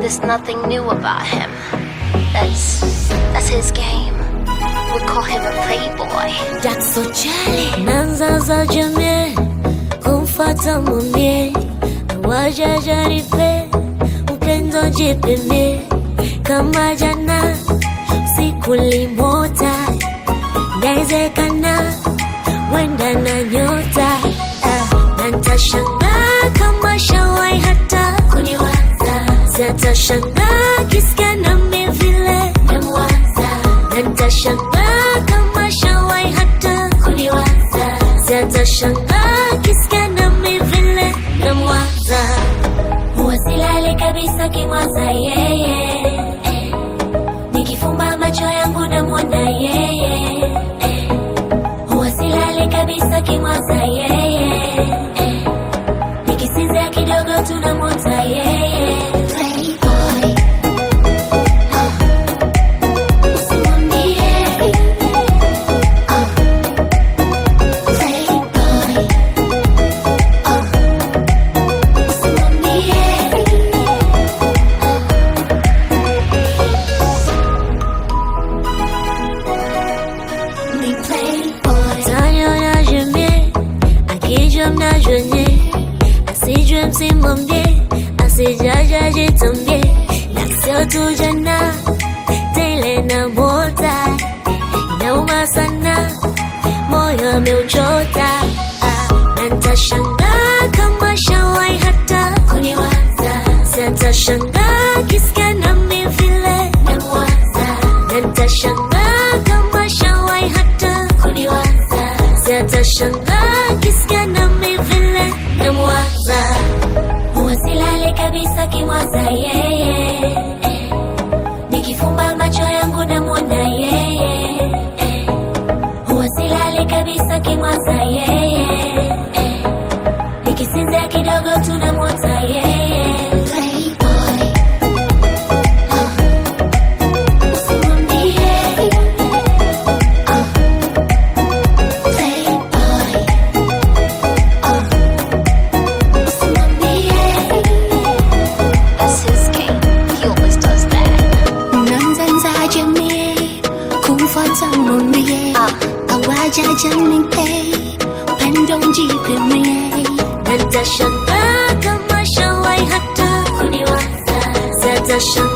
There's nothing new about him. That's that's his game. We call him a playboy. That's so jolly. Nanza za jamii kumfata mwambie wajajaripe upendo jipimie kama jana siku limota inawezekana wenda na nyota ah, na ntashangaa kama shawai hata kuniwaza zatashangaa kisikia nami vile namwaza na ntashangaa kama shawai hata kuniwaza zatashangaa kisikia nami vile namwaza huwa silali kabisa kimwaza yeye eh. nikifumba macho yangu namwona yeye eh. huwa silali kabisa kimwaza yeye eh. nikisinzia kidogo tunamwota yeye Playboy. usimwambie Playboy. usimwambie Ni playboy. Taniona jemie akijua mnajonye asijue msimwambie asijaja jitambie na sio tu jana tele na mota inauma sana moyo ameuchota ah, na ntashangaa kama shawai hata kuniwaza siatashangaa kisikia nami vile namwaza na ntashangaa kama shawai hata kuniwaza siatashangaa kisikia nami vile namwaza huwa silale kabisa kimwaza yeye eh. nikifumba macho yangu namwona yeye eh. huwa silale kabisa kimwaza yeye eh. nikisinzia kidogo tunamwota yeye Playboy. usimwambie Playboy. usimwambie That's his game. He always does that. Nanza jamii kumfuata mwambie awaja janipe upendo njipimie na ntashangaa kama shawai hata kuniwaza siatashangaa